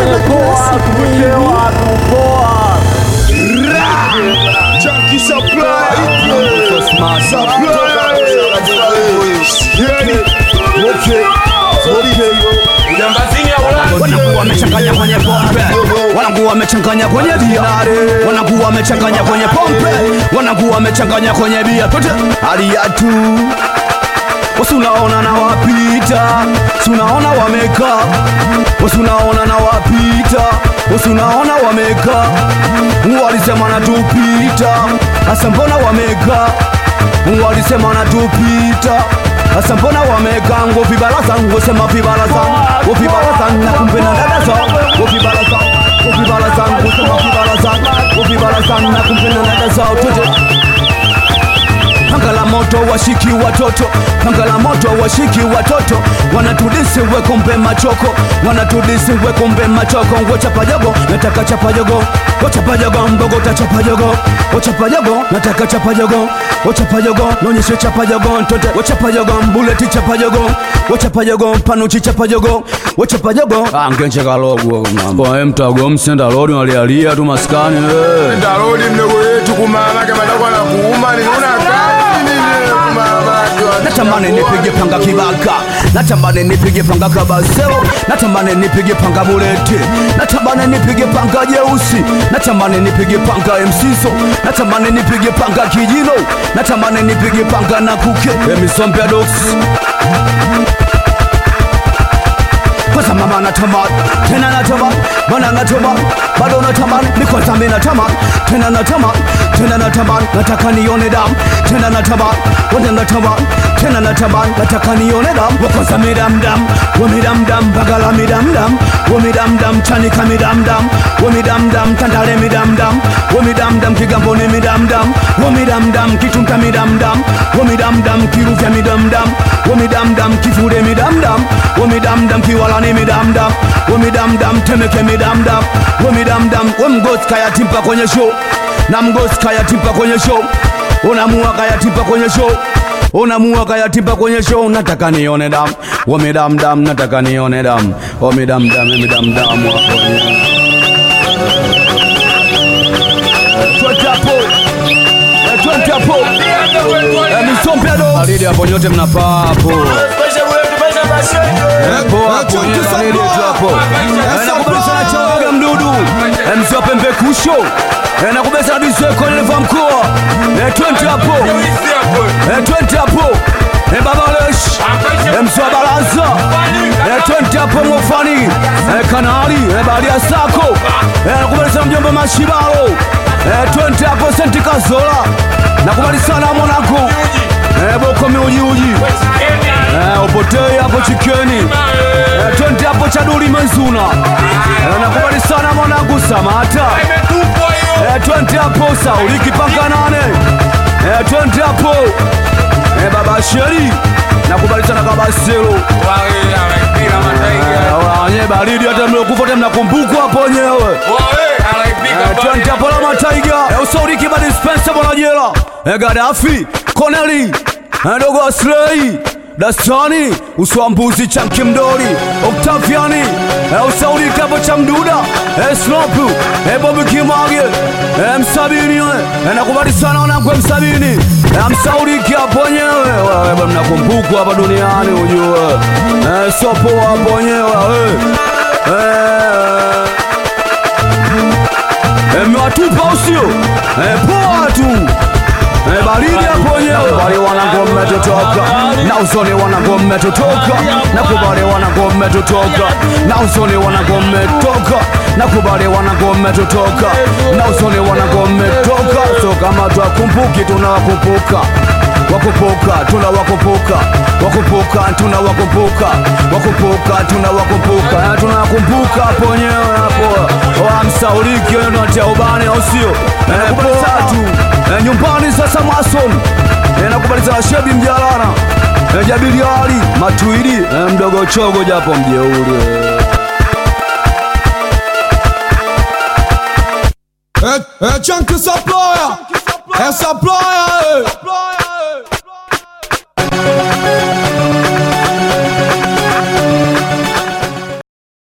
poa tumekewa tupoa Junkie supply. Supply. Sikieni. Okay. Okay. wanakuwa wamechanganya kwenye pombe wanakuwa wamechanganya kwenye bia wanakuwa wamechanganya kwenye pombe wanakuwa wamechanganya kwenye bia tote aliatu wasi unaona na wapita si unaona wamekaa wasi unaona na wapita wasi unaona wamekaa walisema natupita hasa mbona wamekaa walisema natupita hasa mbona wamekaa ngo vibaraza ngo sema vibaraza ngo vibaraza na kumbe na dada zao ngo vibaraza ngo vibaraza ngo sema vibaraza ngo vibaraza na kumbe na dada zao tote Panga la moto washiki watoto, panga la moto washiki watoto, wanatudisi we kumbe machoko, wanatudisi we kumbe machoko. Ngo chapajogo, nataka chapajogo, ngo chapajogo, mbogo ta chapajogo, ngo chapajogo, nataka chapajogo, ngo chapajogo, nonyeshe chapajogo, ntote, ngo chapajogo, mbuleti chapajogo, ngo chapajogo, panuchi chapajogo, ngo chapajogo. Ah, ngenche kalogwa mambo. Kwa mtago msenda lodi walialia tu maskani eh. Ndarudi mdogo yetu kumama kama atakuwa na kuuma ni una kazi nini kumama natamani nipige panga kibaka natamani nipige panga kabaseo natamani nipige panga bulete natamani nipige panga jeusi natamani nipige panga msiso natamani nipige panga kijilo natamani nipige panga na kuke emisompya dox kwanza mama natamani tena natamani bwana natamani bado natamani ni kwanza mimi natamani tena natamani tena natamani nataka nione damu tena natamani bwana natamani tena natamani nataka nione damu wa kwanza midam dam wa midam dam bagala midam dam wa midam dam chanika midam dam wa midam dam tandale midam dam wa midam dam kigamboni midam dam wa midam dam kitunta midam dam wa midam dam kiruvya midam dam wa midam dam kifude midam dam wa midam dam kiwalani midam dam wa midam dam temeke midam dam wa midam dam wa mgosi kaya timpa kwenye show na mgosi kaya timpa kwenye show unamua kaya timpa kwenye show unamua kaya timpa kwenye show nataka nione dam wa midam dam nataka nione dam wa midam dam midam dam wa kwenye Twende hapo. Eh, twende hapo. Eh, misombe ado. Alidi hapo nyote mnapaa hapo. Poa hapo, yeye alidi tu hapo. Eh, nakubalisha na chawaga mdudu. Eh, mzee wa pembe kusho. Eh, nakubalisha na diswe kwa nileva mkoa. Eh, twende hapo. Eh, twende hapo. Eh, baba lesh. Eh, mzee wa baraza. Eh, twende hapo mofani. Eh, kanali. Eh, baharia sako. Eh, nakubalisha mjomba mashibalo. Eh, twende hapo senti kazola. Nakubali sana mwanangu. Eh, boko miujiuji. Eh, upotei hapo chikeni. Eh, twende hapo chaduri menzuna. Eh, nakubali sana mwanangu Samata. Eh, twende hapo Sauliki panga nane. Eh, twende hapo. Eh, baba Sheri. Nakubali sana kabaselo. Eh, wanye baridi hata mliokufa hata mnakumbukwa hapo wenyewe. Eh, twende hapo la mataiga. Eh, usauriki ba dispensa bwana jela. Eh, Gaddafi, Corneli, eh, dogo Aslei. Dastani, uswambuzi cha mkimdori, Octaviani, eh, usauri kapo cha mduda, eh, Snopu, eh, Bobi Kimage, eh, msabini, eh, nakubali sana wanangu eh, msabini, eh, msauri kiapo wenyewe, wewe bwana mnakumbukwa hapa duniani ujue, eh, sopo hapo wenyewe, eh, eh, eh, mmewatupa usio, eh, poa tu. Eh, baridi hapo wenyewe wale wanangu mmetotoka na usoni wanangu mmetotoka na kubale wanangu mmetotoka na usoni wanangu mmetoka na kubale wanangu mmetotoka na usoni wanangu mmetoka so kama twakumbuki tunawakumbuka wakumbuka tunawakumbuka wakumbuka tunawakumbuka wakumbuka tunawakumbuka Eh, tunawakumbuka hapo wenyewe hapo wamsauliki natia ubani au sio Eh, poa tu Eh, nyumbani sasa mason Eh, nakubaliza shebi mjalana Eh, jabili ali matuidi Eh, mdogo chogo japo mjeuri eh. É, é Chunky Supplier, é Supplier, é.